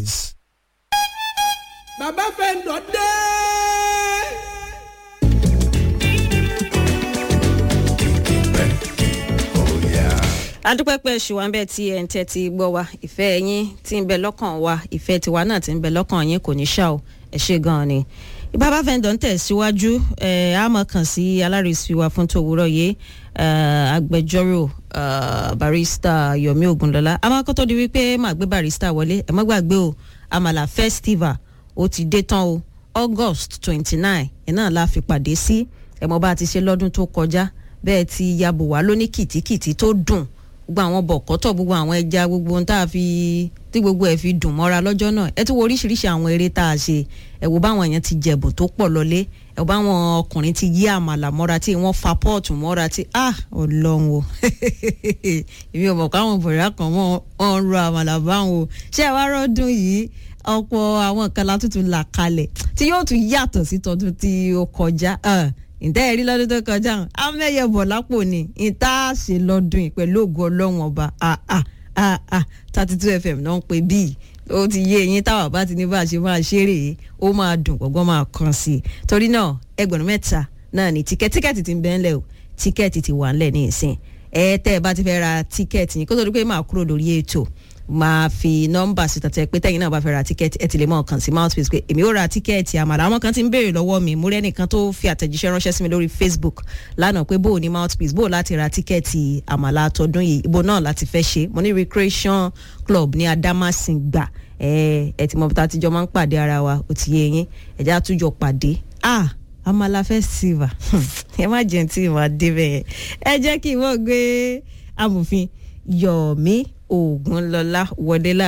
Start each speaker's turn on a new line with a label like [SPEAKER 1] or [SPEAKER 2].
[SPEAKER 1] bàbá fẹ́ǹdọ̀ dé.
[SPEAKER 2] adúpẹ́ pé ṣùwọ́n bẹ́ẹ̀ tí ẹ̀ ń tẹ́ ti gbọ́ wa ìfẹ́ yín tí ń bẹ lọ́kàn wa ìfẹ́ tiwa náà tí ń bẹ lọ́kàn yín kò ní ṣá o ẹ ṣe gan-an ni. bàbá fẹ́ǹdọ̀ ń tẹ̀síwájú ẹ̀ á mọ̀ kàn sí alárìsí wa fún tòwúrọ̀ yìí agbẹjọ́rò barista yomi ogunlọ́lá a máa kọ́ tó di wípé màá gbé barista wọlé ẹ má gbàgbé o àmàlà festival ó ti dé tán o august twenty nine ẹ̀ náà la fi pàdé sí ẹ̀ mọ́ bá a ti ṣe lọ́dún tó kọjá bẹ́ẹ̀ ti yabò wá lóní kìtìkìtì tó dùn gbogbo àwọn bọ̀kọ́tọ̀ gbogbo àwọn ẹja gbogbo ohun tá a fi tí gbogbo ẹ̀ fi dùn mọ́ra lọ́jọ́ náà ẹ tún wo oríṣiríṣi àwọn eré tá a ṣe ẹ wo báwọn èèyàn ti jẹ̀bùn tó pọ̀ lọlé ẹ wo báwọn ọkùnrin ti yí àmàlà mọ́ra tí wọ́n fa pọ́ọ̀tù mọ́ra tí ah ọlọ́run o èmi ò mọ̀ káwọn bọ̀rẹ̀ kan wọ́n ń ro àmàlà báwọn o ṣé ẹ wá rọ́dún yìí ọ̀pọ̀ àwọn nǹkan la tuntun là kalẹ̀ tí yóò tún yàtọ̀ sí tọdún tí ó kọjá ǹtẹ́ ẹ̀rí lọ́dún tó kọjá amẹ́yẹ bọ̀ lápò ni ìta ṣe lọ́dún yìí pẹ̀lú ògo ọlọ́run ọba thirty two fm náà ń pè bíi ó ti yé eyín táwa bá ti ní bá a ṣe máa ṣeré yìí ó máa dùn gbọ́ngbọ́n máa kàn sí i torí náà ẹgbẹ̀rún mẹ́ta náà ní tíkẹ́ẹ̀tì tíkẹ́ẹ̀tì ti ń bẹ́ ńlẹ̀ o tíkẹ́ẹ̀tì ti wà ńlẹ̀ ní ìsìn ẹ tẹ́ ẹ bá ti fẹ́ ra tíkẹ́ẹ̀tì yín kó tó di pé máa kúrò lórí ètò máa fi nọ́mbà síta tẹ pé tẹ́yìn náà bá fẹ́ ra tíkẹ́ẹ̀tì ẹ ti lè mọ̀ kàn sí mouthpiece pé èmi ó ra tíkẹ́ẹ̀tì àmàlà àwọn kan ti ń béèrè lọ́wọ́ mi mo rẹ́nìkan tó fi àtẹ̀jíṣẹ́ ránṣẹ́ sí mi lórí facebook lánàá pé bóò ní mouthpiece bóò láti ra tíkẹ́ẹ̀tì àmàlà tọdún yìí ibo náà láti fẹ́ ṣe mo ní recreation club ní adamasingba ẹ ẹ ti mọ bí ta ti jọ máa ń pàdé ara wa ó ti yé yín ẹ̀já àtújọ pàdé ah amala festival ẹ má jẹun tí ìwà débẹ̀ ẹ jẹ́ kí n wọ́n gbé amòfin yọ̀ọ̀mí ògúnlọ́lá wọlé láàrin.